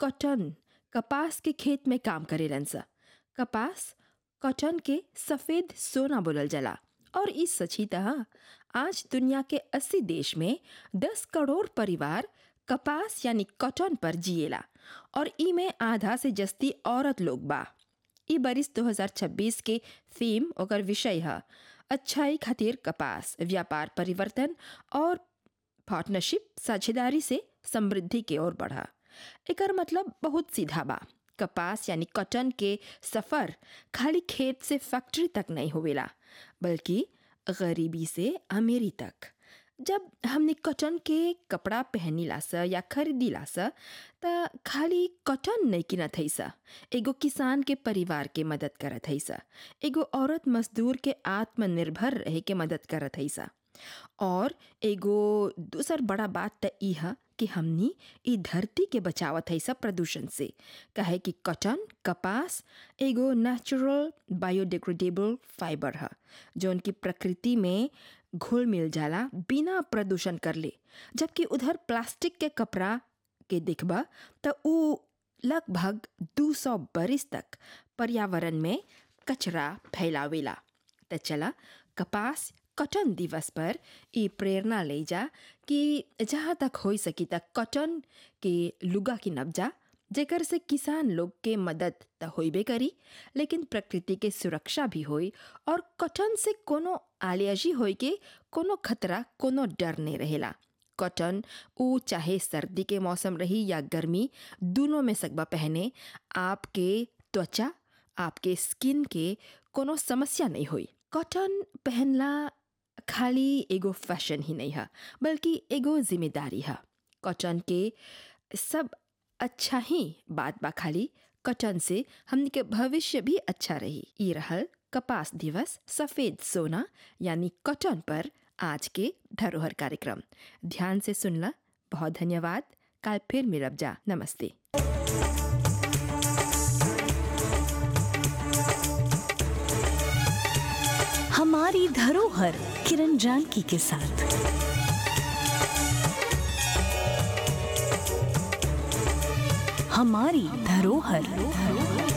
cotton कपास के खेत में काम करेलन सा कपास कॉटन के सफ़ेद सोना बोलल जाला और ई सची तह आज दुनिया के 80 देश में 10 करोड़ परिवार कपास यानी कॉटन पर जिएला और ई में आधा से जस्ती औरत लोग बा ई बरिस 2026 के थीम ओकर विषय है अच्छाई खातिर कपास व्यापार परिवर्तन और पार्टनरशिप साझेदारी से समृद्धि की ओर बढ़ा एकर मतलब बहुत सीधा बा कपास यानी कॉटन के सफ़र खाली खेत से फैक्ट्री तक नहीं होवेला बल्कि गरीबी से अमीरी तक जब हमने कॉटन के कपड़ा पहनीला स या खरीदीला स त खाली कॉटन नहीं किनत है सा एगो किसान के परिवार के मदद करत है सा एगो औरत मजदूर के आत्मनिर्भर रहे के मदद करत है सा और एगो दूसर बड़ा बात त ई है कि हमनी ई धरती के बचावत है सब प्रदूषण से कहे कि कॉटन कपास एगो नेचुरल बायोडिग्रेडेबल फाइबर है जौन की प्रकृति में घुल मिल जाला बिना प्रदूषण कर ले जबकि उधर प्लास्टिक के कपड़ा के देखबा त उ लगभग 200 बरिस तक पर्यावरण में कचरा फैलावेला त चला कपास कॉटन दिवस पर ई प्रेरणा ले जा कि जहाँ तक हो सकी तक कॉटन के लुगा की नब्जा जेकर से किसान लोग के मदद त होइबे करी लेकिन प्रकृति के सुरक्षा भी होई और कॉटन से कोनो आलियाजी होई के कोनो खतरा कोनो डर नहीं रहेला कॉटन ऊ चाहे सर्दी के मौसम रही या गर्मी दोनों में सकबा पहने आपके त्वचा आपके स्किन के कोनो समस्या नहीं हुई कॉटन पहनला खाली एगो फैशन ही नहीं है बल्कि एगो जिम्मेदारी है कॉटन के सब अच्छा ही बात बा खाली कॉटन से हमने के भविष्य भी अच्छा रही ई रहल कपास दिवस सफ़ेद सोना यानी कॉटन पर आज के धरोहर कार्यक्रम ध्यान से सुनला बहुत धन्यवाद कल फिर मिलब जा नमस्ते हमारी धरोहर किरण जानकी के साथ हमारी धरोहर